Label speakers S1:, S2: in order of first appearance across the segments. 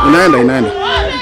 S1: Inaenda, inaenda.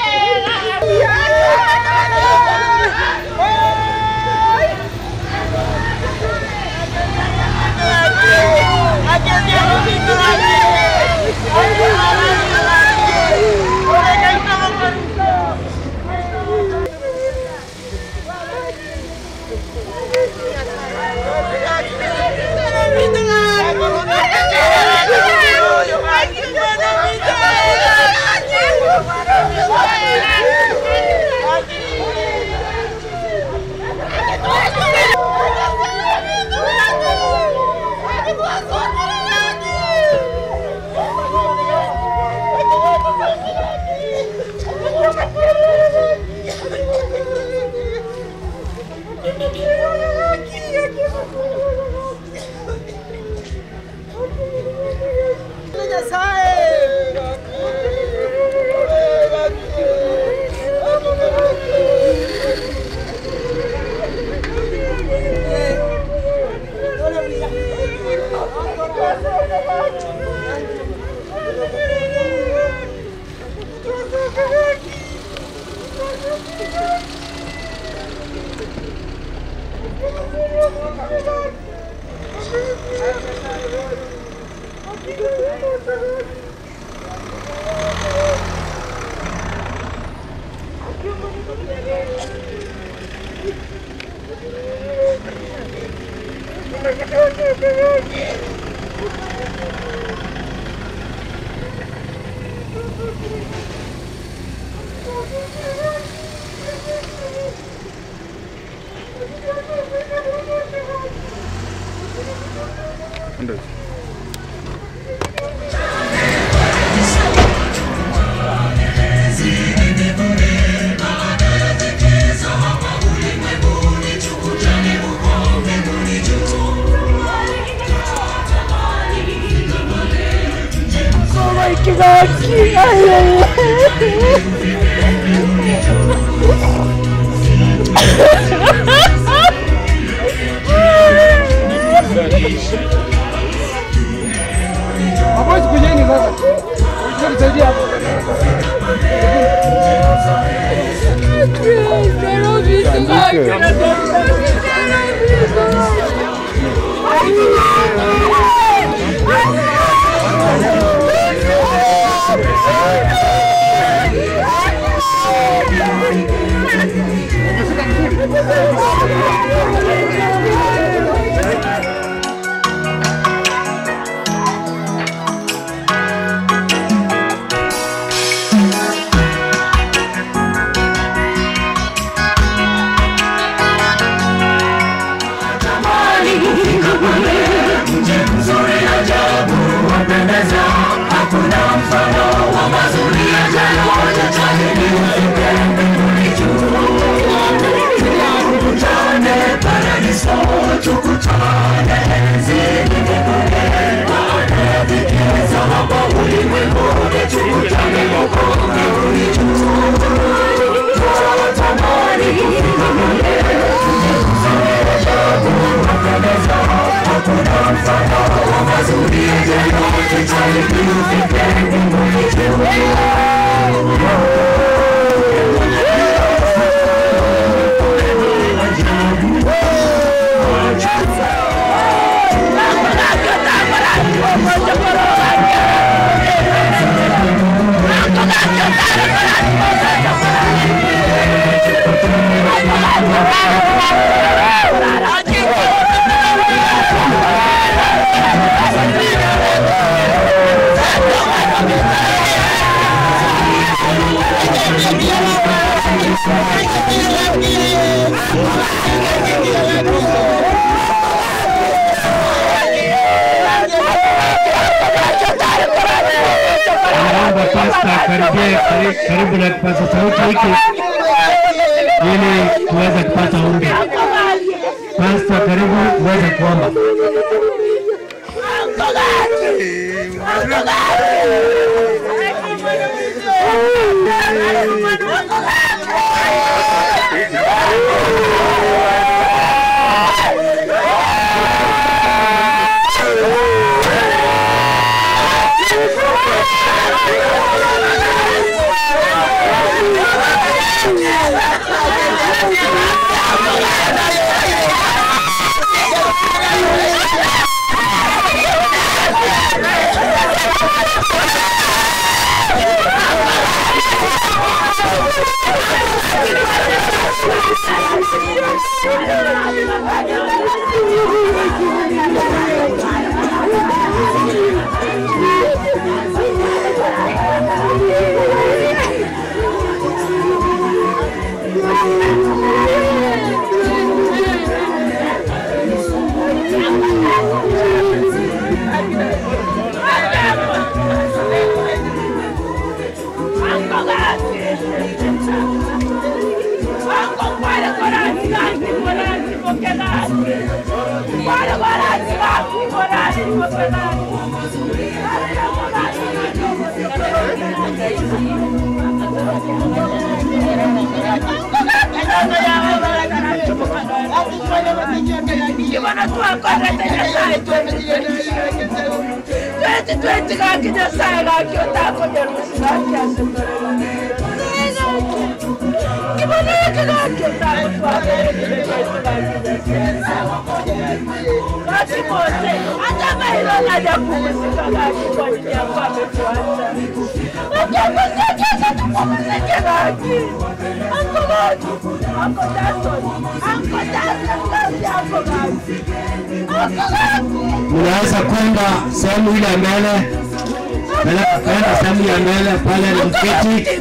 S1: Ndio.
S2: Mabosi kujeni sasa. Kuja kusaidia hapo.
S3: Naomba pasta karibie kari- karibu na kipaza sauti hiki ili tuweze kupata ombi. Pasta, karibu uweze kuomba.
S4: Thank you.
S3: Mnaweza kwenda sehemu ile ya mbele, Pele- kwenda sehemu ya mbele pale ni mketi.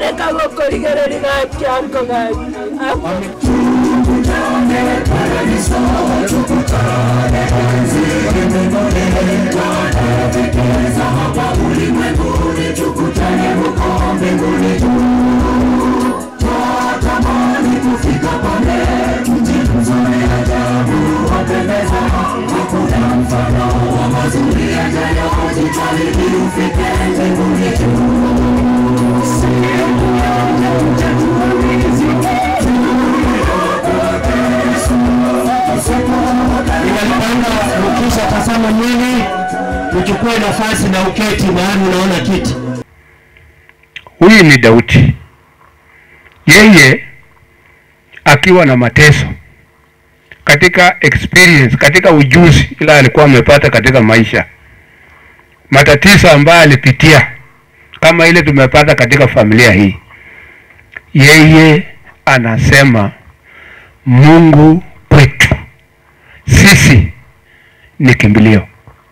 S3: Ninalipanga ukisha tazama mwili, uchukue nafasi na uketi mahali unaona kiti.
S1: Huyu ni Daudi, yeye akiwa na mateso katika experience, katika ujuzi ila alikuwa amepata katika maisha, matatizo ambayo alipitia kama ile tumepata katika familia hii, yeye anasema Mungu kwetu sisi ni kimbilio.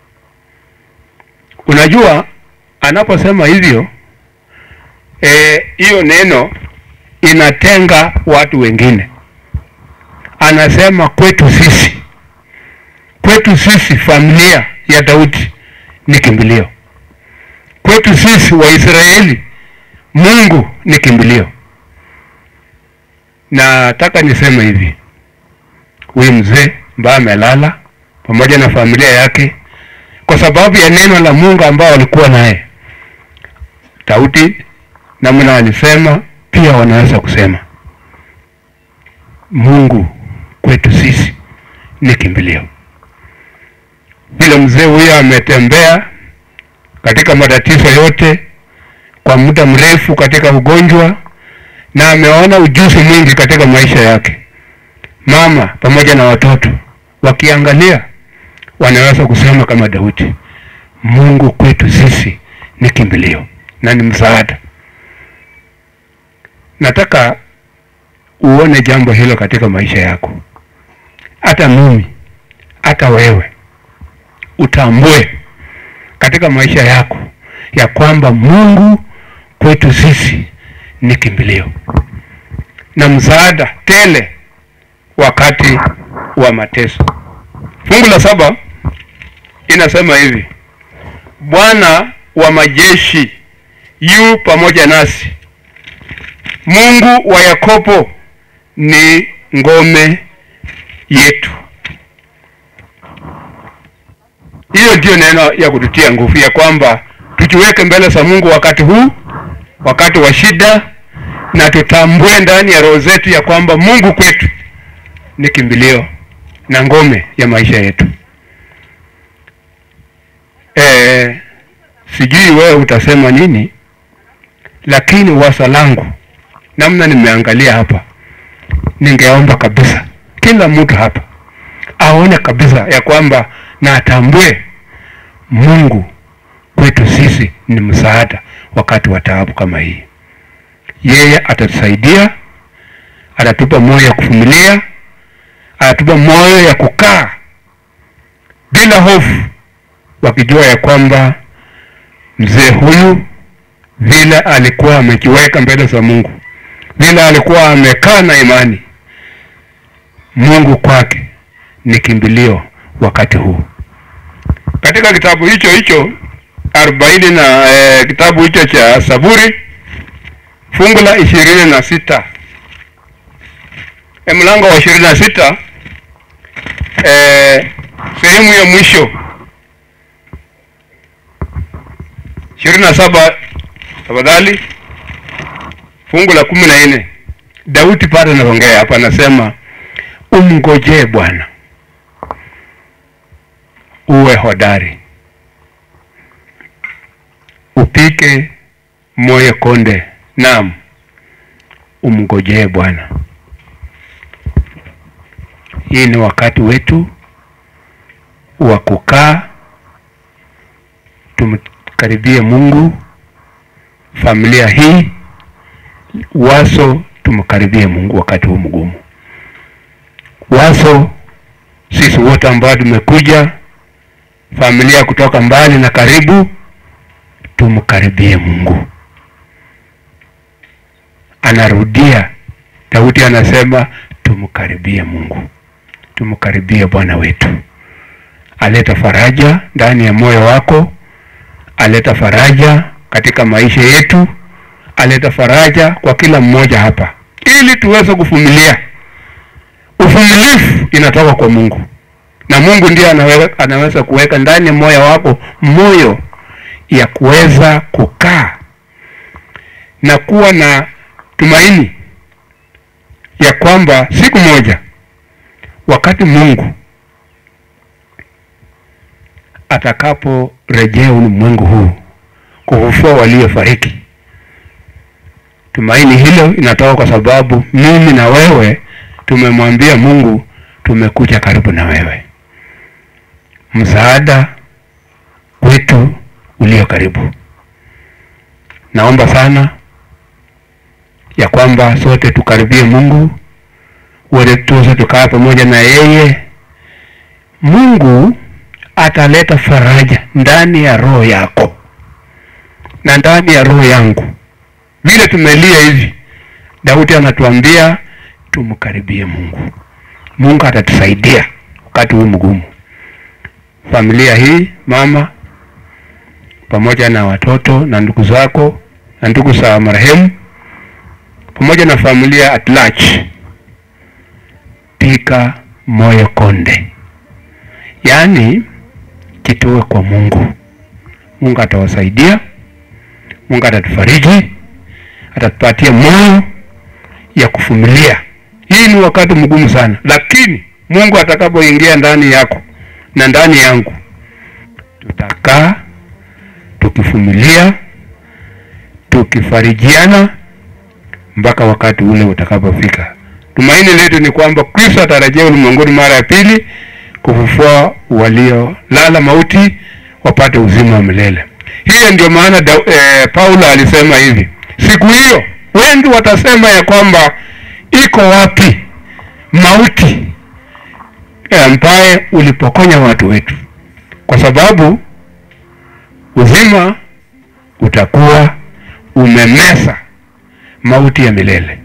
S1: Unajua, anaposema hivyo eh, hiyo neno inatenga watu wengine. Anasema kwetu sisi, kwetu sisi familia ya Daudi ni kimbilio, kwetu sisi Waisraeli Mungu ni kimbilio. Nataka niseme hivi, huyu mzee ambaye amelala pamoja na familia yake kwa sababu ya neno la Mungu ambao walikuwa naye Daudi namna alisema pia wanaweza kusema Mungu kwetu sisi ni kimbilio. Vile mzee huyo ametembea katika matatizo yote kwa muda mrefu katika ugonjwa na ameona ujuzi mwingi katika maisha yake. Mama pamoja na watoto wakiangalia, wanaweza kusema kama Daudi, Mungu kwetu sisi ni kimbilio na ni msaada. Nataka uone jambo hilo katika maisha yako, hata mimi, hata wewe, utambue katika maisha yako ya kwamba Mungu kwetu sisi ni kimbilio na msaada tele wakati wa mateso. Fungu la saba inasema hivi: Bwana wa majeshi yu pamoja nasi, Mungu wa Yakobo ni ngome yetu. Hiyo ndiyo neno ya kututia nguvu ya kwamba tujiweke mbele za Mungu wakati huu, wakati wa shida, na tutambue ndani ya roho zetu ya kwamba Mungu kwetu ni kimbilio na ngome ya maisha yetu. E, sijui wewe utasema nini, lakini wazo langu namna nimeangalia hapa, ningeomba kabisa kila mtu hapa aone kabisa ya kwamba na atambue Mungu kwetu sisi ni msaada wakati wa taabu kama hii. Yeye atatusaidia, atatupa moyo ya kuvumilia anatupa moyo ya kukaa bila hofu, wakijua ya kwamba mzee huyu vile alikuwa amejiweka mbele za Mungu, vile alikuwa amekaa na imani, Mungu kwake ni kimbilio wakati huu. Katika kitabu hicho hicho arobaini na eh, kitabu hicho cha Zaburi fungu la ishirini na sita e, mlango wa ishirini na sita eh, sehemu ya mwisho ishirini na saba tafadhali, fungu la kumi na nne Daudi pale anaongea hapa, anasema umngojee Bwana, uwe hodari, upike moyo konde, naam, umngojee Bwana. Hii ni wakati wetu wa kukaa tumkaribie Mungu. Familia hii waso, tumkaribie Mungu wakati huu mgumu. Waso sisi wote ambao tumekuja familia kutoka mbali na karibu, tumkaribie Mungu. Anarudia, Daudi anasema tumkaribie Mungu, tumkaribie Bwana wetu. Aleta faraja ndani ya moyo wako, aleta faraja katika maisha yetu, aleta faraja kwa kila mmoja hapa, ili tuweze kuvumilia. Uvumilivu inatoka kwa Mungu, na Mungu ndiye anaweza, anaweza kuweka ndani ya moyo wako moyo ya kuweza kukaa na kuwa na tumaini ya kwamba siku moja wakati Mungu atakaporejea ulimwengu huu kufufua waliofariki. Tumaini hilo inatoka kwa sababu mimi na wewe tumemwambia Mungu, tumekuja karibu na wewe, msaada wetu ulio karibu. Naomba sana ya kwamba sote tukaribie Mungu, wote tuweze tukaa pamoja na yeye. Mungu ataleta faraja ndani ya roho yako na ndani ya roho yangu. Vile tumelia hivi, Daudi anatuambia tumkaribie Mungu. Mungu atatusaidia wakati huu mgumu. Familia hii, mama pamoja na watoto na ndugu zako na ndugu za marehemu pamoja na familia at large, pika moyo konde, yaani kitoe kwa Mungu. Mungu atawasaidia, Mungu atatufariji, atatupatia moyo ya kuvumilia. Hii ni wakati mgumu sana, lakini Mungu atakapoingia ndani yako na ndani yangu, tutakaa tukivumilia, tukifarijiana mpaka wakati ule utakapofika. Tumaini letu ni kwamba Kristo atarejea ulimwenguni mara ya pili kufufua waliolala mauti wapate uzima wa milele. Hiyo ndio maana da, eh, Paulo alisema hivi, siku hiyo wengi watasema ya kwamba iko wapi mauti ambaye ulipokonya watu wetu, kwa sababu uzima utakuwa umemesa mauti ya milele.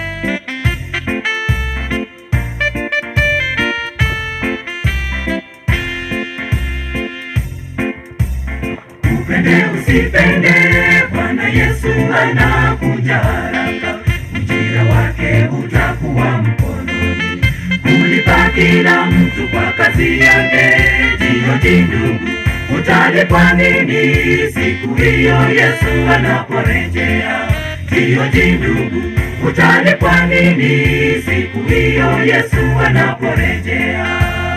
S4: Upende usipende, Bwana Yesu anakuja haraka, ujira wake utakuwa mkononi, kulipa kila mtu kwa kazi yake. Jihoji ndugu, utalipwa nini siku hiyo Yesu anaporejea? Jihoji ndugu, utalipwa nini siku hiyo Yesu anaporejea?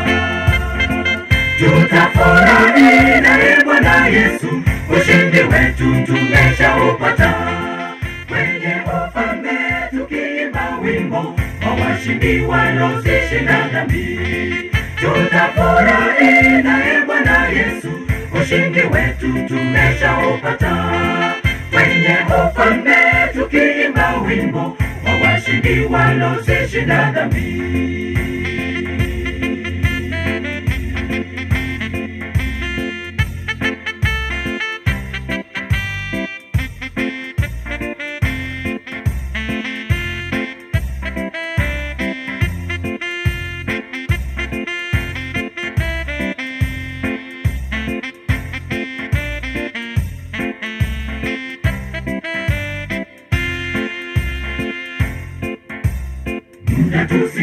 S4: Tutafurahi naye Bwana Yesu, ushindi wetu tumeshaupata. Kwenye ufalme tukiimba wimbo wa washindi waliozishinda dhambi. Tutafurahi naye Bwana Yesu, ushindi wetu tumeshaupata. Kwenye ufalme tukiimba wimbo wa washindi waliozishinda dhambi.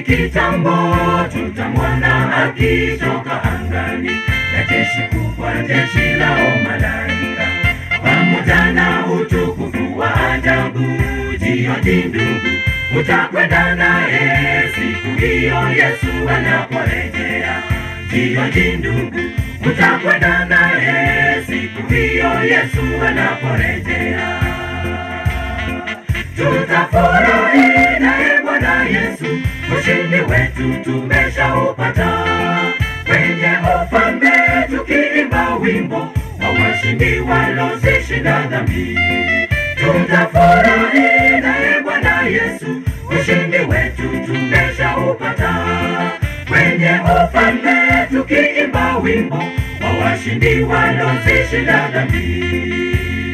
S4: kitambo tutamwona akitoka angani na jeshi kubwa, jeshi lao malaika, pamoja na utukufu wa ajabu. Jioni ndugu, utakwenda naye siku hiyo Yesu anaporejea. Jioni ndugu, utakwenda naye siku hiyo Yesu anaporejea tutafurahi naye Bwana Yesu, ushindi wetu tumeshaupata kwenye ufalme, tukiimba wimbo wa washindi walozishinda dhambi. Tutafurahi naye Bwana Yesu, ushindi wetu tumeshaupata kwenye ufalme, tukiimba wimbo wa washindi walozishinda dhambi.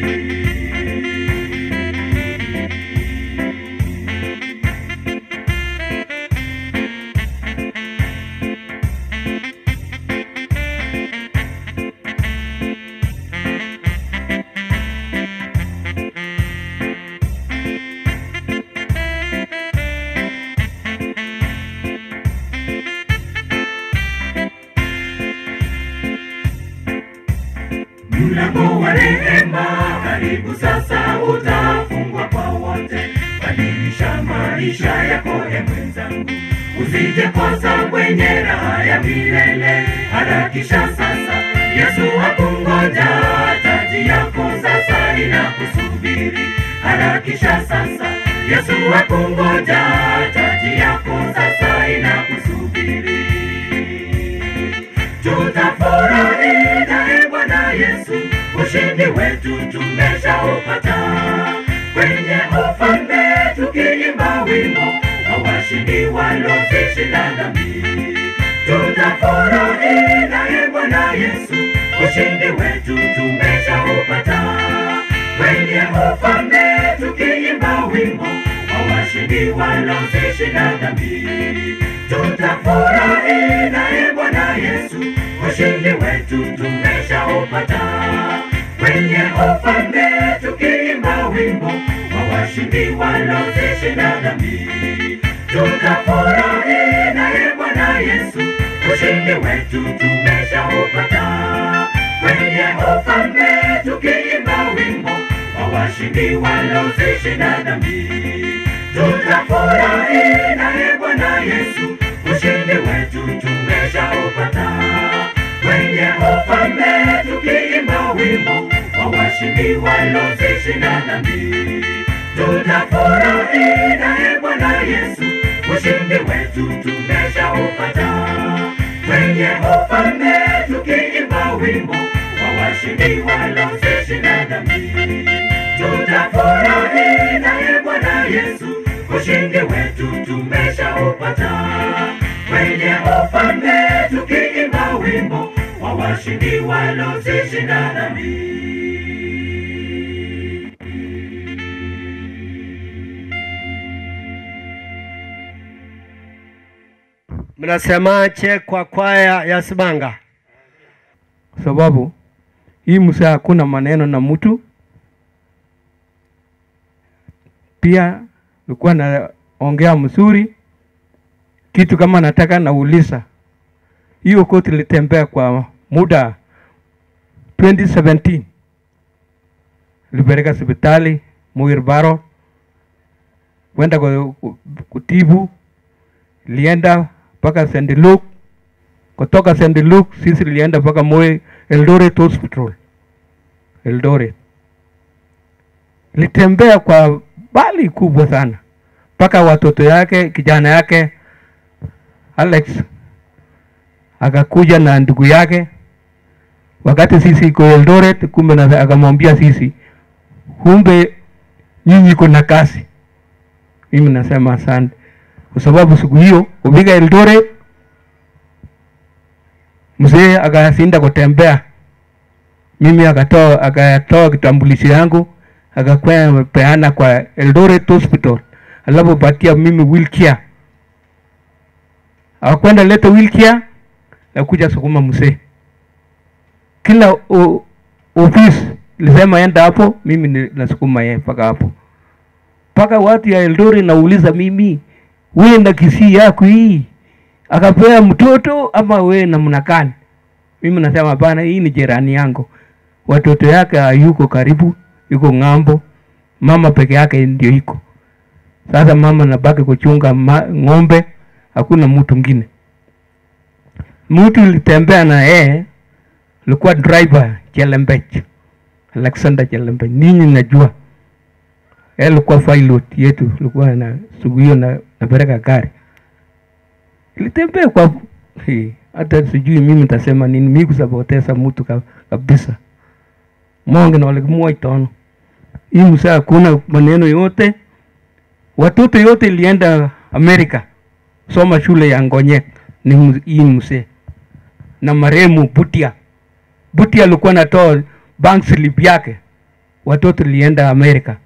S4: Mlango wa rehema karibu sasa utafungwa kwa wote. Badilisha maisha yako e mwenzangu, usije kosa kwenye raha ya milele. Harakisha sasa, Yesu akungoja, taji yako sasa inakusubiri. Harakisha sasa, Yesu akungoja, taji yako sasa inakusubiri tutafurahi naye Bwana Yesu, ushindi wetu tumeshaupata kwenye ufalme, tukiimba wimbo wa washindi walozishinda dhambi. Tutafurahi naye Bwana Yesu, ushindi wetu tumeshaupata kwenye ufalme, tukiimba wimbo wa washindi walozishinda dhambi. Tutafurahi naye Bwana Yesu, ushindi wetu tumeshaupata kwenye ufalme, tukiimba wimbo wa washindi walozishinda dhambi. Tutafurahi naye Bwana Yesu, ushindi wetu tumeshaupata kwenye ufalme, tukiimba wimbo wa washindi walozishinda dhambi. Tutafurahi naye Bwana Yesu, ushindi wetu tumeshaupata kwenye ufalme, tukiimba wimbo wa washindi walozishinda dhambi. Tutafurahi naye Bwana Yesu, ushindi wetu tumeshaupata kwenye ufalme, tukiimba wimbo wa washindi walozishinda dhambi. Tutafurahi naye Bwana Yesu, ushindi wetu tumeshaupata kwenye ufalme, tukiimba wimbo wa washindi walozishinda dhambi.
S3: Mnasemaje kwa kwaya ya Sibanga?
S1: kwa sababu hii msaa hakuna maneno na mtu. Pia nilikuwa naongea mzuri, kitu kama nataka nauliza. Hiyo koti ilitembea kwa muda 2017 ilipeleka hospitali Muir Baro kwenda ku- ku- kutibu, ilienda mpaka St. Luke kutoka St. Luke sisi tulienda mpaka Moi Eldoret Hospital Eldoret. Litembea kwa bali kubwa sana mpaka watoto yake kijana yake Alex akakuja na ndugu yake, wakati sisi iko Eldoret, kumbe na akamwambia sisi, kumbe nyinyi kuna kazi. Mimi nasema asante, kwa sababu siku hiyo kufika Eldoret mzee akasinda kutembea, mimi akatoa akatoa kitambulisho yangu akakwea peana kwa Eldoret Hospital, alafu patia mimi wheelchair, akakwenda leta wheelchair na kuja sukuma mzee. Kila o- ofisi lisema enda hapo, mimi ni- nasukuma yeye mpaka hapo, mpaka watu ya Eldoret nauliza mimi, we na kisii yako hii akapea mtoto ama we namna gani? Mimi nasema hapana, hii ni jirani yangu, watoto yake hayuko karibu, yuko ng'ambo, mama peke yake ndio iko sasa. Mama nabaki kuchunga ma, ng'ombe, hakuna mtu mwingine. Mtu ilitembea na yeye alikuwa driver Chelembech, Alexander Chelembech, ninyi najua yeye alikuwa pilot yetu, alikuwa na siku hiyo na napeleka gari ilitembea kwa Hey, hata sijui mimi nitasema nini, mimi kusapoteza mtu ka, kabisa. Monge na walikimua itono hii msaa, hakuna maneno yote, watoto yote ilienda Amerika soma shule ya Ngonyek ni mu- hii msee na maremu Butia. Butia alikuwa natoa bank slip yake, watoto ilienda Amerika.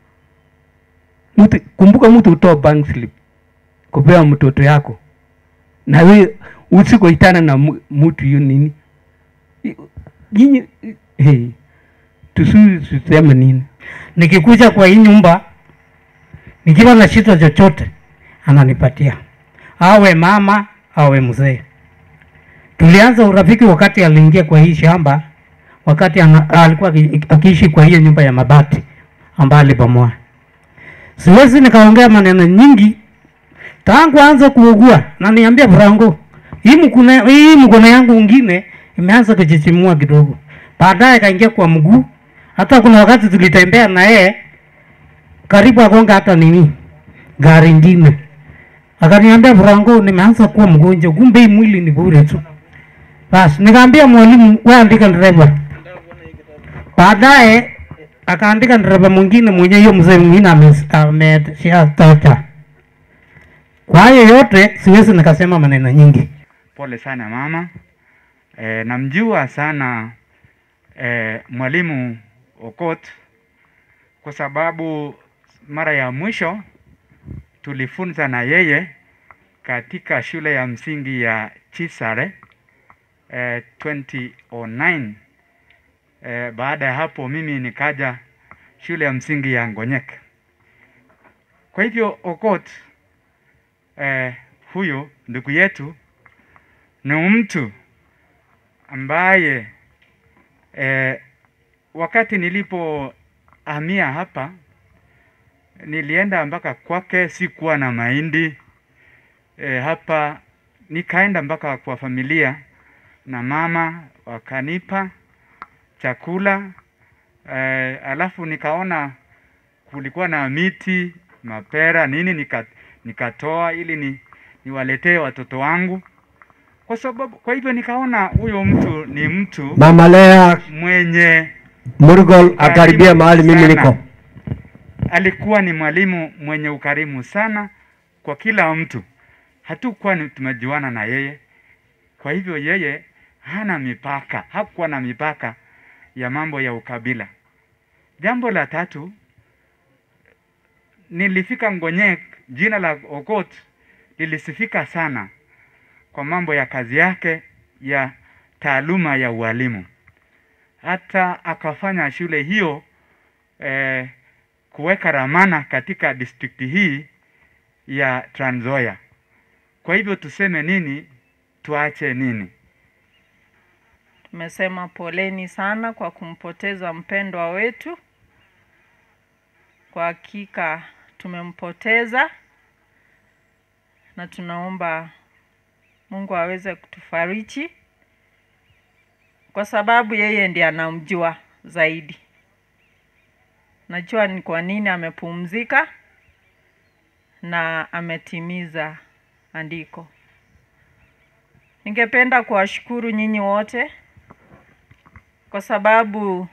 S1: Mtu, kumbuka mtu utoa bank slip kupea mtoto yako na we usikoitana na mu- mtu hiyo nini I- nyinyi hey, tusi tuseme nini
S5: nikikuja kwa hii nyumba nikiwa na shida chochote ananipatia, awe mama awe mzee. Tulianza urafiki wakati aliingia kwa hii shamba, wakati ana, alikuwa aki- akiishi kwa hiyo nyumba ya mabati ambayo alibomoa. Siwezi nikaongea maneno nyingi tangu aanze kuugua, na niambia Franco, hii mkono hii mkono yangu ingine imeanza kuchichimua kidogo, baadaye kaingia kwa mguu. Hata kuna wakati tulitembea na yeye karibu agonga hata nini gari ingine, akaniambia Franco, nimeanza kuwa mgonjwa, kumbe hii mwili ni bure tu. Basi nikaambia mwalimu, wewe andika dereva. Baadaye akaandika dereva mwingine mwenye hiyo mzee mwingine ame- ameshatoka. Kwa hayo yote siwezi nikasema maneno nyingi.
S6: Pole sana mama. E, namjua sana e, mwalimu Okot kwa sababu mara ya mwisho tulifunza na yeye katika shule ya msingi ya Chisare e, 2009. E, baada ya hapo mimi nikaja shule ya msingi ya Ngonyek. Kwa hivyo Okot eh, huyo ndugu yetu ni mtu ambaye eh, wakati nilipohamia hapa nilienda mpaka kwake, sikuwa na mahindi eh, hapa, nikaenda mpaka kwa familia na mama wakanipa chakula eh, alafu nikaona kulikuwa na miti mapera nini nika, nikatoa ili ni, niwaletee watoto wangu kwa sababu kwa hivyo nikaona huyo mtu ni mtu
S3: Mama Lea
S6: mwenye
S3: Murgol akaribia mahali mimi
S6: sana.
S3: niko.
S6: alikuwa ni mwalimu mwenye ukarimu sana kwa kila mtu hatukuwa ni- tumejuana na yeye kwa hivyo yeye hana mipaka hakuwa na mipaka ya mambo ya ukabila jambo la tatu nilifika Ngonyek, jina la Okot lilisifika sana kwa mambo ya kazi yake ya taaluma ya ualimu. Hata akafanya shule hiyo eh, kuweka ramana katika distrikti hii ya Trans Nzoia. Kwa hivyo tuseme nini, tuache nini?
S7: Tumesema poleni sana kwa kumpoteza mpendwa wetu. Kwa hakika tumempoteza, na tunaomba Mungu aweze kutufariji, kwa sababu yeye ndiye anamjua zaidi. Najua ni kwa nini amepumzika na ametimiza andiko. Ningependa kuwashukuru nyinyi wote kwa sababu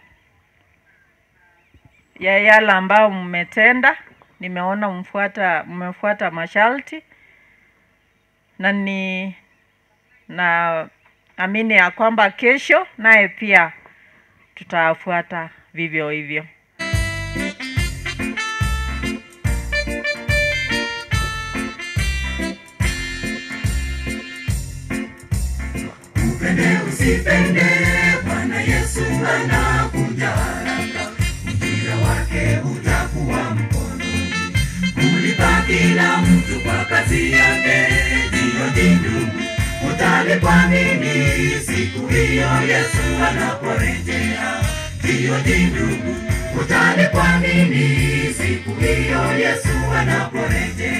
S7: ya yale ambayo mmetenda. Nimeona mfuata mmefuata masharti na ni na amini ya kwamba kesho naye pia tutafuata vivyo hivyo.
S4: Upende usipende, Bwana Yesu anakuja haraka, ujira wake utakuwa mkononi. Kulipa kila mtu kwa kazi yake Utalipwa nini siku hiyo Yesu anaporejea? Ndiyo ni ndugu, utalipwa nini siku hiyo Yesu anaporejea?